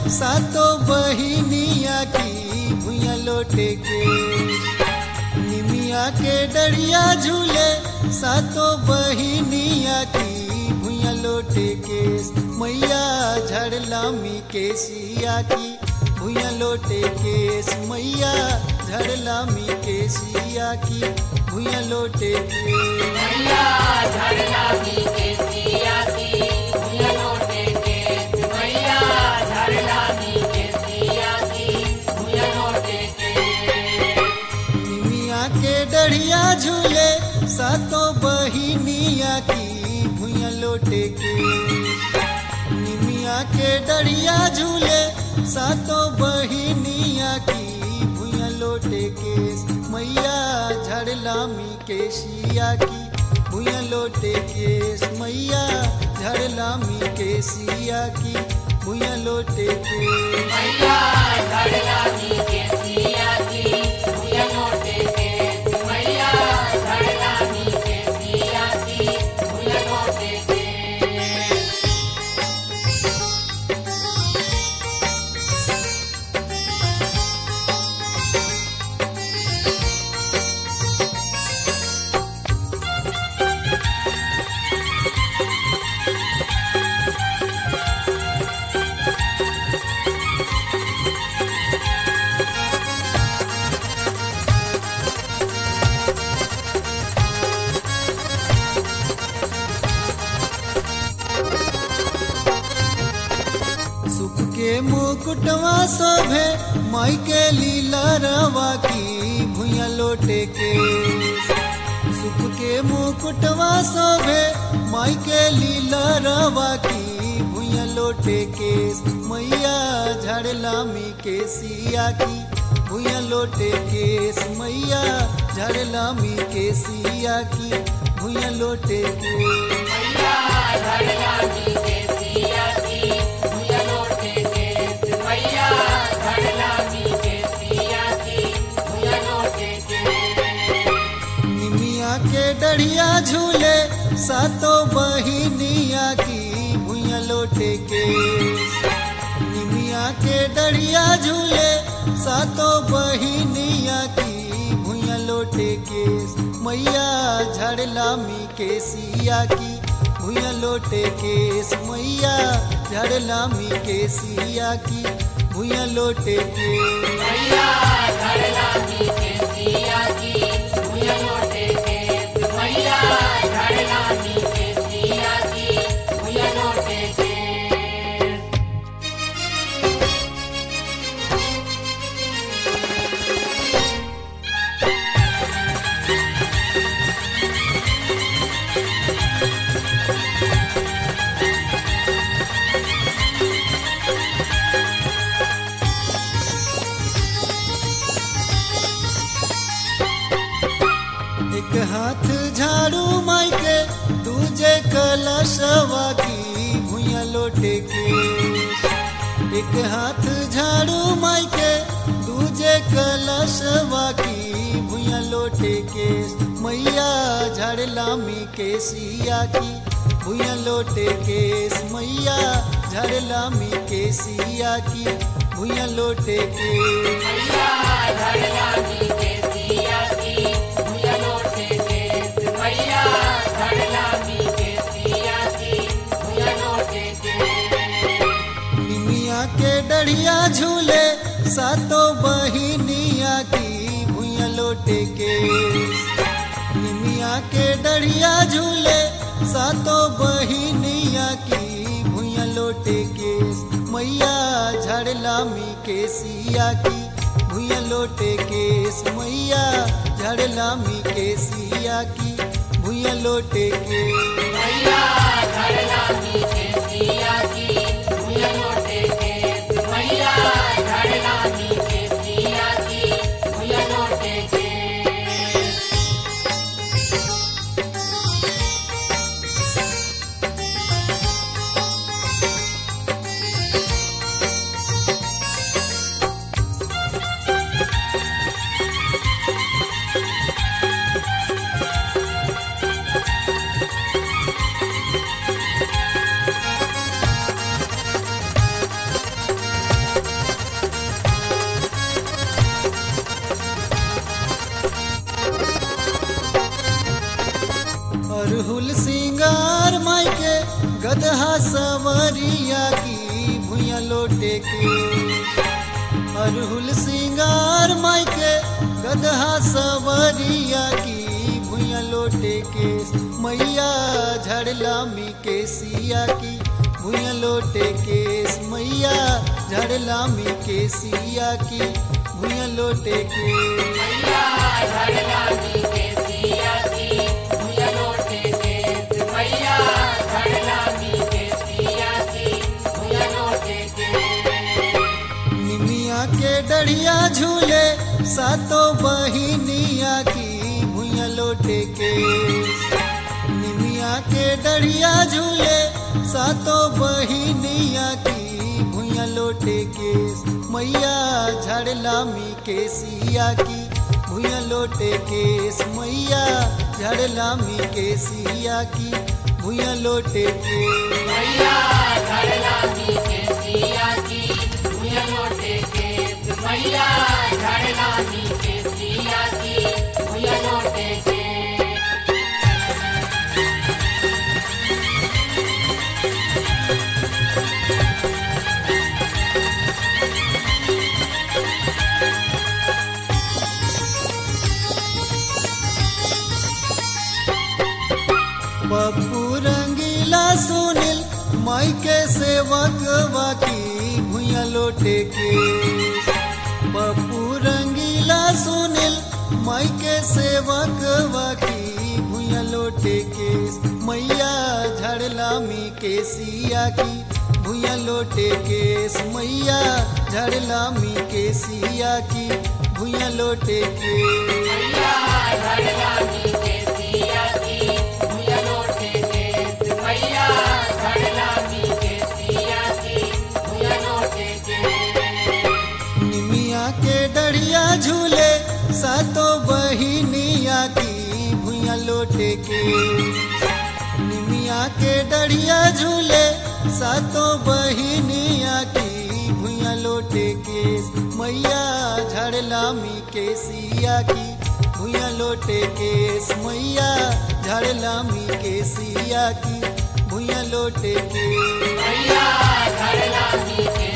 सातो बहिनिया की भुइया लोटे के निमिया के डरिया झूले सातो बहिनिया की भुइया लोटे के मैया झड़लामी के सिया की भुइया लोटे केस मैया झड़लामी के सिया की भुइया लोटे के मैया झड़ला मी के सिया की भुइया लोटे के मैया झड़ला मी के सिया की भुइया लोटे के निमिया के डढ़िया झूले सातों बहिनिया की भुइया लोटे के निमिया के डढ़िया झूले सातों बहिनिया की भुइया लोटे के मैया झड़लामी के सिया की भुइया लोटे के मैया झड़लामी के सिया की भुइया लोटे के मैया झड़ला मी के सिया की भुइया लोटे के मैया झड़ला मी के सिया की भुइया लोटे के सुख के मुकुटवा शोभे माई के लीला रवा की भुइया लोटे के सुख के मुकुटवा शोभे माई के लीला रवा की भुइया लोटे के मैया झड़लामी के सिया की भुइया लोटे के मैया झड़लामी के सिया की भुइया लोटे के मैया झड़ला मी के सिया की भुइया लोटे के मैया झड़ला मी के सिया की भुइया लोटे के निमिया के डढ़िया झूले सातों बहिनिया की भुइया लोटे के निमिया के डढ़िया झूले सातों बहिनिया की भुइया लोटे के मैया झड़लामी के सिया की भुइया लोटे के मैया झड़लामी के सिया की भुइया लोटे के मैया झड़ला मी के सिया की भुइया लोटे के मैया झड़ला मी के सिया की भुइया लोटे के एक हाथ झाड़ू माई के दूजे कलशवा की भुइया लोटे के एक हाथ झाड़ू माई के दूजे कलशवा की भुइया लोटे के मैया झड़लामी के सिया की भुइया लोटे के मैया झड़लामी के सिया की भुइया लोटे के मैया झड़ला मी के सिया की भुइया लोटे के मैया झड़ला मी के सिया की भुइया लोटे के निमिया के डढ़िया झूले सातों बहिनिया की भुइया लोटे के निमिया के डढ़िया झूले सातों बहिनिया की भुइया लोटे के मैया झड़लामी के सिया की भुइया लोटे के मैया झड़लामी के सिया की भुइया लोटे के मैया झड़ला मी के सिया की भुइया लोटे के मैया झड़ला मी के सिया की भुइया लोटे के अरहुल सिंगार माई के गदहा सवरिया की भुइया लोटे के अरहुल सिंगार माई के गदहा सवरिया की भुइया लोटे के मैया झड़लामी के सिया की भुइया लोटे के मैया झड़लामी के सिया की भुइया लोटे के मैया झड़लामी के सिया की भुइया लोटे के मैया झड़लामी के सिया की भुइया लोटे के निमिया के डढ़िया झूले सातों बहिनिया की भुइया लोटे के निमिया के डढ़िया झूले सातों बहिनिया की भुइया लोटे के मैया झड़लामी के सिया की भुइया लोटे के मैया झड़लामी के सिया की भुइया लोटे के मैया झड़लामी के सिया की भुइया लोटे के मैया झड़लामी के सिया की भुइया लोटे के पप्पू रंगीला सुनील माई के सेवक वाकी भुइया लोटे के पप्पू रंगीला सुनील माई के सेवक वाकी भुइया लोटे के मैया झड़लामी के सिया की भुइया लोटे के मैया झड़लामी के सिया की भुइया लोटे के मैया झड़लामी के सिया की भुइया लोटे के मैया झड़लामी के सिया की भुइया लोटे के निमिया के डढ़िया झूले सातों बहिनिया की भुइया लोटे के निमिया के डढ़िया झूले सातों बहिनिया की भुइया लोटे के मैया झड़लामी के सिया की भुइया लोटे के मैया झड़लामी के सिया की भुइया लोटे के मैया झड़लामी के